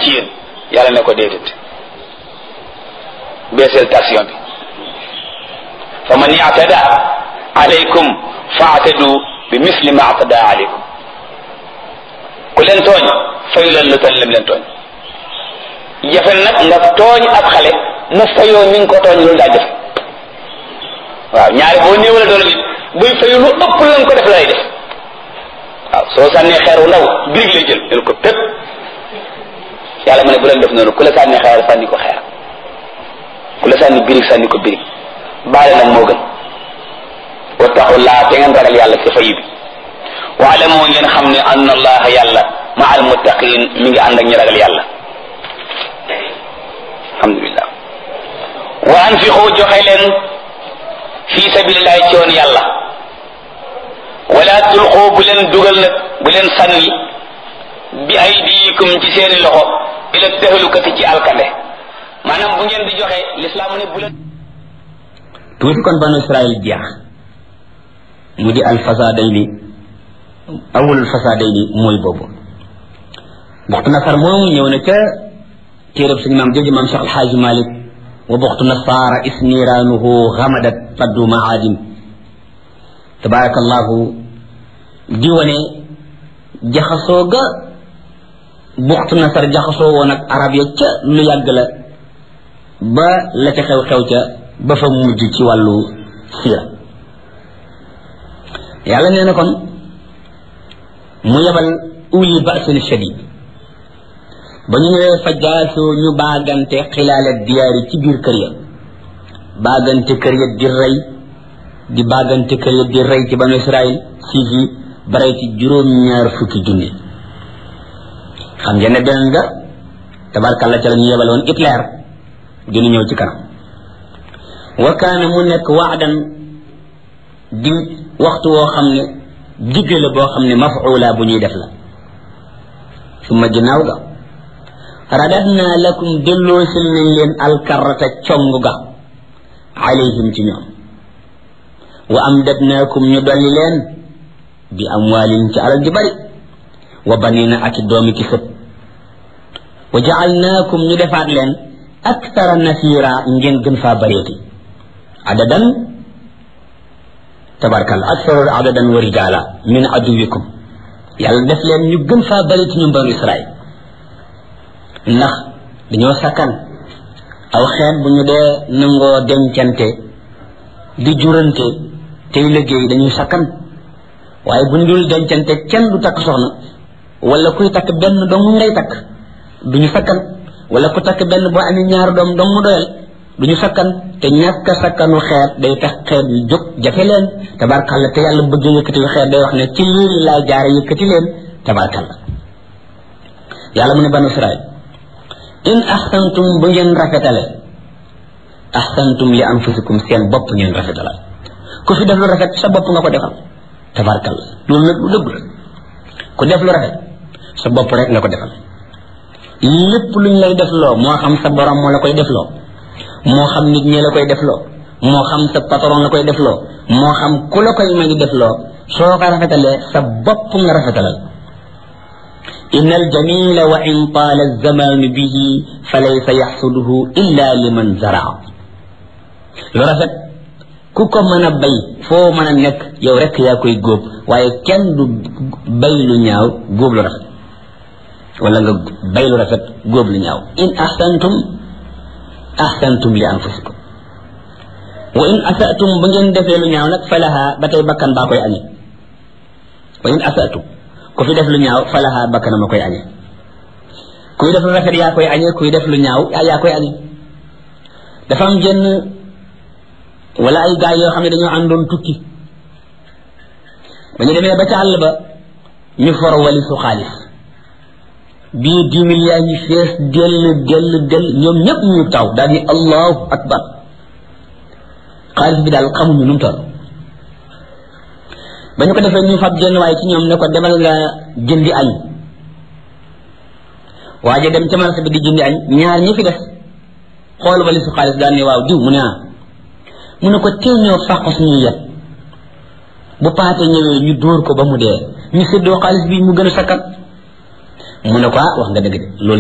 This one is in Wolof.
ci yéen yàlla ne ko déedéet beeseel station bi fa man i'tada alaykum fa'tadu bi misli ma i'tada alaykum ku leen tooñ fayu leen lu toll lim leen tooñ jafe nag nga tooñ ab xale mu fayoo mi ngi ko tooñ loolu daa jafe waaw ñaari boo néewale doole bi buy fayu lu ëpp lañ ko def lay def waaw soo sànnee xeer wu ndaw birig lay jël jël ko pépp yàlla mu ne bu leen def noonu ku la sànni xeer sànni ko xeer ku la sànni birig sànni ko birig baale nag moo gën wattaqullaa te ngeen ragal yàlla ci fayu bi waale moo ngeen xam ne anna allaha yàlla ma al muttaqin mi ngi ànd ak ñi ragal yàlla alhamdulillah wa anfiqu joxe leen fi sabilillahi ci yoon yàlla wala tulqu bu leen dugal nag bu leen sànni bi aydikum ci seeni loxo ila tahlukati ci alkande maanaam bu ngeen di joxe lislaam ne bu leen tuuti kon banu israil jeex mu di alfasadayni awalul fasadayni mooy boobu buxtu nasar moomu ñëw na ca téerab suñu maam jooju maam Cheikh Alxaaji Malik wa buxtu nasaara isniraanuhu xamadat faddu maadin tabarakallahu di wane jaxasoo ga buxtu nasar jaxasoo woon ak arab ya ca lu yàgg la ba la ca xew-xew ca ba fa mujj ci wàllu sira yàlla nee na kon mu yebal uli basin shadid ba ñu ñëwee fa jaasoo ñu baagante xilaala diyaari ci biir kër ya baagante kër ya di rey di baagante kër ya di rey ci banu israil siis yi barey ci juróom-ñaar fukki junni xam ngeen ne beneen nga tabarkalla ca la ñu yebal woon Hitler dina ñëw ci kanam wa kaana mu nekk waadan di waxtu woo xam ne digge la boo xam ne mafuula bu ñuy def la suma ginnaaw ga radadna lakum delloosil nañ leen alkarata cong ga alayhim ci ñoom wa amdadnaakum ñu dolli leen bi amwaalin ci alal ji bari wa banina ak i doomi ki sët wa jaalnaakum ñu defaat leen aktara nasira ngeen gën faa bareeti adadan tabarkal aktaru adadan wa rijala min aduwikum yàlla def leen ñu gën faa bari ci ñun banu israil ndax dañoo sakkan aw xeet bu ñu dee nangoo dencante di jurante tey liggéey dañuy sakkan waaye bu ñu dul dencante kenn du takk soxna wala kuy takk benn dong ngay takk duñu sakkan wala ku takk benn boo amee ñaar doom dong mu doyal duñu sakkan te ñàkk a sakkanu xeet day tax xeet yu jóg jafe leen tabarkalla te yàlla bëgg yëkkati xeet day wax ne ci lii laa jaare yëkkati leen tabarkalla yàlla mu ne banu israil in ahsantum bu ngeen rafetale ahsantum li anfusikum seen bopp ngeen rafetale ku fi def lu rafet sa bopp nga ko defal tabarkalla loolu nag lu dëgg la ku def lu rafet sa bopp rek nga ko defal lépp luñ lay def loo moo xam sa borom moo la koy def loo moo xam nit ñi la koy def loo moo xam sa patron la koy def loo moo xam ku la koy may def loo soo ko rafetalee sa bopp nga rafetalal إن الجميل وإن طال الزمان به فليس يحصده إلا لمن زرع lu rafet ku ko mën a bay foo mën a nekk yow rek yaa koy góob waaye kenn du bay lu ñaaw góob lu rafet wala nga bay lu rafet góob lu ñaaw in ahsantum ahsantum li anfusikum wa in asatum bu ngeen defee lu ñaaw nag falaha ba tey bakkan baa koy añe wa in asatum ku fi def lu ñaaw falaha bakkan ma koy añe kuy def lu rafet yaa koy añe kuy def lu ñaaw yaa koy añe dafa am jenn wala ay gaay yoo xam ne dañoo àndoon tukki ba ñu demee ba ca àll ba ñu for walisu xaalis bii dix mille yaa ngi fees dell dell dell ñoom ñëpp ñu taw daal ni allahu akbar xaalis bi daal xamuñu nu mu toll ba ñu ko defee ñu fab jenn waaye ci ñoom ne ko demal nga jëndi añ waaje dem ca marché bi di jëndi añ ñaar ñi fi def xool walisu xaalis daal ni waaw diw mu ne ah mu ne ko tee ñoo fàq suñuy yet bu paate ñëwee ñu dóor ko ba mu dee ñu séddoo xaalis bi mu gën a sakkat mu ne ko ah wax nga dëgg de loolu